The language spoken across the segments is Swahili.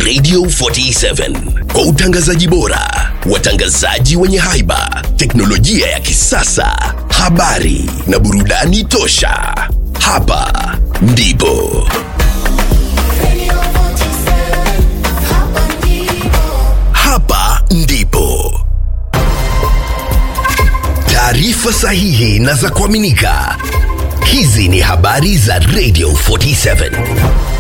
Radio 47 kwa utangazaji bora, watangazaji wenye haiba, teknolojia ya kisasa, habari na burudani tosha. Hapa ndipo hapa ndipo taarifa sahihi na za kuaminika. Hizi ni habari za Radio 47.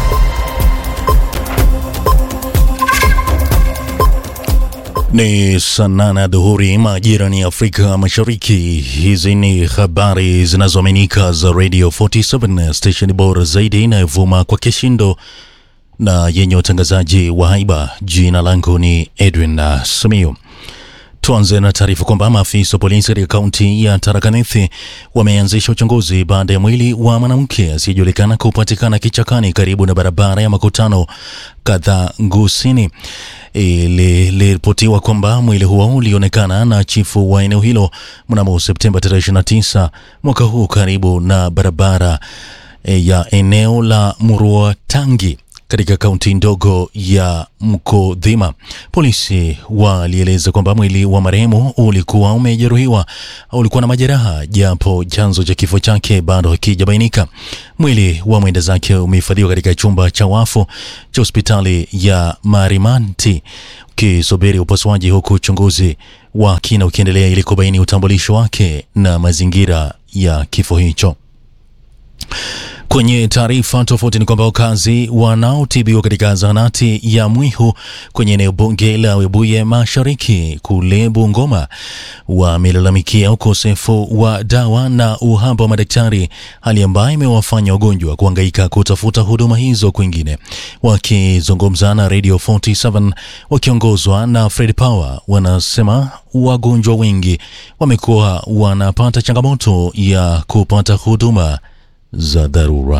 Ni saa nane ya dhuhuri majira ni Afrika Mashariki. Hizi ni habari zinazoaminika za Radio 47, station bora zaidi inayovuma kwa kishindo na yenye utangazaji wa haiba. Jina langu ni Edwin uh, Simiyu. Tuanze na taarifa kwamba maafisa wa polisi katika kaunti ya Tharaka Nithi wameanzisha uchunguzi baada ya mwili wa mwanamke asiyejulikana kupatikana kichakani karibu na barabara ya makutano kadhaa Ngusini. Iliripotiwa kwamba mwili huo ulionekana na chifu wa eneo hilo mnamo Septemba 29 mwaka huu karibu na barabara eh, ya eneo la Muruatangi katika kaunti ndogo ya Mkodhima. Polisi walieleza kwamba mwili wa marehemu ulikuwa umejeruhiwa, ulikuwa na majeraha, japo chanzo cha kifo chake bado hakijabainika. Mwili wa mwenda zake umehifadhiwa katika chumba cha wafu cha hospitali ya Marimanti ukisubiri upasuaji, huku uchunguzi wa kina ukiendelea ili kubaini utambulisho wake na mazingira ya kifo hicho. Kwenye taarifa tofauti ni kwamba wakazi wanaotibiwa katika zahanati ya Mwihu kwenye eneo bunge la Webuye Mashariki kule Bungoma wamelalamikia ukosefu wa dawa na uhaba wa madaktari, hali ambayo imewafanya wagonjwa kuhangaika kutafuta huduma hizo kwingine. Wakizungumza na Radio 47 wakiongozwa na Fred Power, wanasema wagonjwa wengi wamekuwa wanapata changamoto ya kupata huduma za dharura.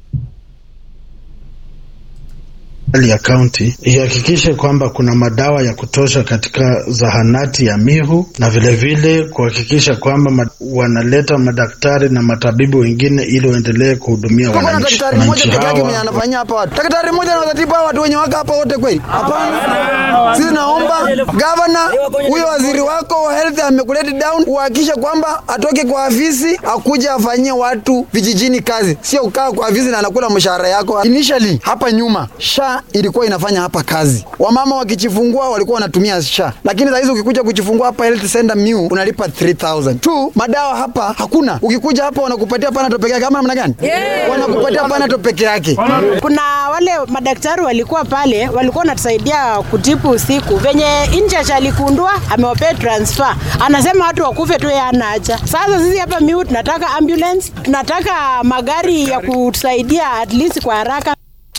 Serikali ya kaunti ihakikishe kwamba kuna madawa ya kutosha katika zahanati ya Mihu na vilevile kuhakikisha kwamba ma wanaleta madaktari na matabibu wengine ili waendelee kuhudumia Tuko na wananchi. daktari mmoja Wananchi peke yake mwenye hawa anafanyia hapa watu. Daktari mmoja anaweza tibu hawa watu wenye waka hapa wote kweli? Hapana. Sisi naomba gavana, huyo waziri wako wa health amekuleti down, uhakikishe kwamba atoke kwa afisi akuje afanyie watu vijijini kazi, sio ukaa kwa afisi na anakula mshahara yako. Initially hapa nyuma SHA ilikuwa inafanya hapa kazi, wamama wakijifungua walikuwa wanatumia SHA, lakini saa hizi ukikuja kujifungua hapa health center Miu unalipa 3000 tu. Madawa hapa hakuna, ukikuja hapa wanakupatia Panadol peke yake, ama namna gani? Wanakupatia Panadol peke yake. Kuna wale madaktari walikuwa pale, walikuwa wanatusaidia kutibu usiku. Venye Inchach alikundua amewapea transfer, anasema watu wakufe tu, yeye hana haja. Sasa sisi hapa Miu tunataka ambulance, tunataka magari ya kutusaidia at least kwa haraka.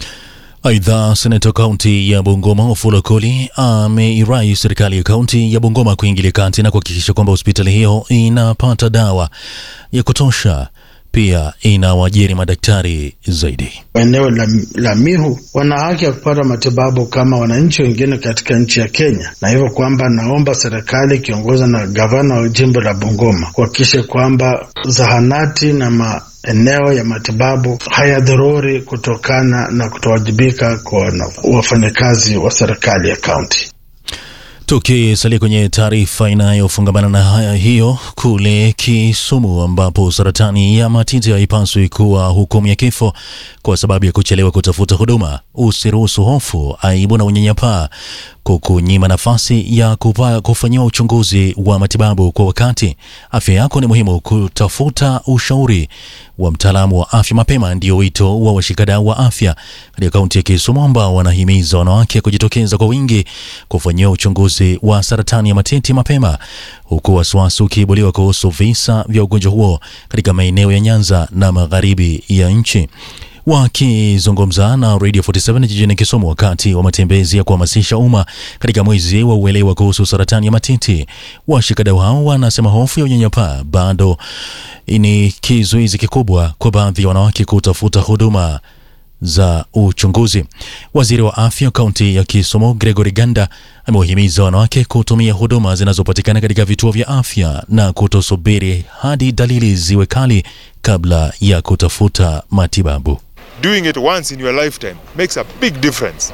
Aidha, seneta kaunti ya Bungoma Wafula Koli ameirai serikali ya kaunti ya Bungoma kuingilia kati na kuhakikisha kwamba hospitali hiyo inapata dawa ya kutosha, pia inawajiri madaktari zaidi. eneo la, la Mihu wana haki ya kupata matibabu kama wananchi wengine katika nchi ya Kenya, na hivyo kwamba naomba serikali ikiongozwa na gavana wa jimbo la Bungoma kuhakikisha kwamba zahanati na maeneo ya matibabu hayadhururi kutokana na kutowajibika kwa na- wafanyakazi wa serikali ya kaunti. Tukisalia kwenye taarifa inayofungamana na haya hiyo, kule Kisumu ambapo saratani ya matiti haipaswi kuwa hukumu ya kifo kwa sababu ya kuchelewa kutafuta huduma. Usiruhusu hofu, aibu na unyanyapaa kukunyima nafasi ya kupa- kufanyiwa uchunguzi wa matibabu kwa wakati. Afya yako ni muhimu, kutafuta ushauri wa mtaalamu wa afya mapema ndio wito wa washikadau wa afya katika kaunti ya Kisumu ambao wanahimiza wanawake kujitokeza kwa wingi kufanyiwa uchunguzi wa saratani ya matiti mapema, huku wasiwasi ukiibuliwa kuhusu visa vya ugonjwa huo katika maeneo ya Nyanza na magharibi ya nchi. Wakizungumza na Radio 47 jijini Kisumu wakati wa matembezi ya kuhamasisha umma katika mwezi wa uelewa kuhusu saratani ya matiti, washikadau hao wanasema hofu ya unyanyapaa bado ni kizuizi kikubwa kwa baadhi ya wanawake kutafuta huduma za uchunguzi. Waziri wa afya kaunti ya Kisumu Gregory Ganda amewahimiza wanawake kutumia huduma zinazopatikana katika vituo vya afya na kutosubiri hadi dalili ziwe kali kabla ya kutafuta matibabu. doing it once in your lifetime makes a big difference.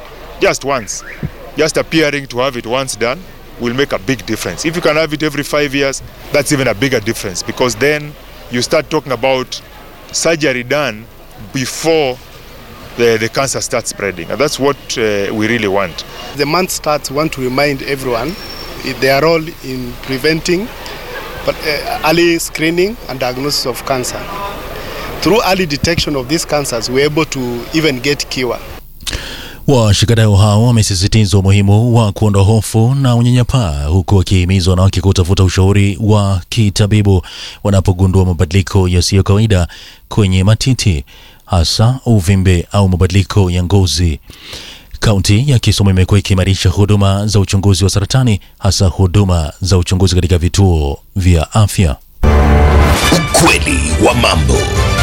just once, just appearing to have it once done will make a big difference. If you can have it every five years, that's even a bigger difference because then you start talking about surgery done before the, the cancer starts spreading. And that's what uh, we really want. The month starts, we want to remind everyone their role in preventing but, uh, early screening and diagnosis of cancer. Through early detection of these cancers, we're able to even get cure. Washikadau hao wamesisitiza umuhimu wa kuondoa hofu na unyanyapaa, huku wakihimiza wanawake kutafuta ushauri wa kitabibu wanapogundua mabadiliko yasiyo kawaida kwenye matiti, hasa uvimbe au mabadiliko ya ngozi. Kaunti ya Kisumu imekuwa ikiimarisha huduma za uchunguzi wa saratani, hasa huduma za uchunguzi katika vituo vya afya. Ukweli wa mambo.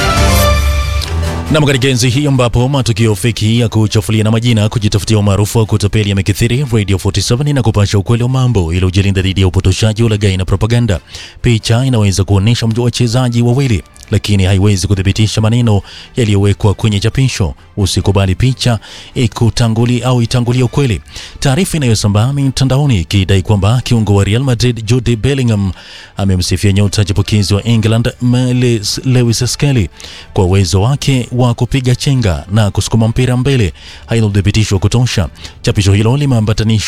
Nam, katika enzi hii ambapo matukio feki ya kuchafulia na majina kujitafutia umaarufu wa kutapeli yamekithiri, Radio 47 na kupasha ukweli wa mambo ili ujilinda dhidi ya upotoshaji, ulaghai na propaganda. Picha inaweza kuonyesha wachezaji wawili lakini haiwezi kuthibitisha maneno yaliyowekwa kwenye chapisho. Usikubali picha ikutangulia au itangulia ukweli. Taarifa inayosambaa mitandaoni ikidai kwamba kiungo wa Real Madrid Jude Bellingham amemsifia nyota chipukizi wa England Miles Lewis Skelly kwa uwezo wake wa kupiga chenga na kusukuma mpira mbele haina uthibitisho wa kutosha. Chapisho hilo limeambatanishwa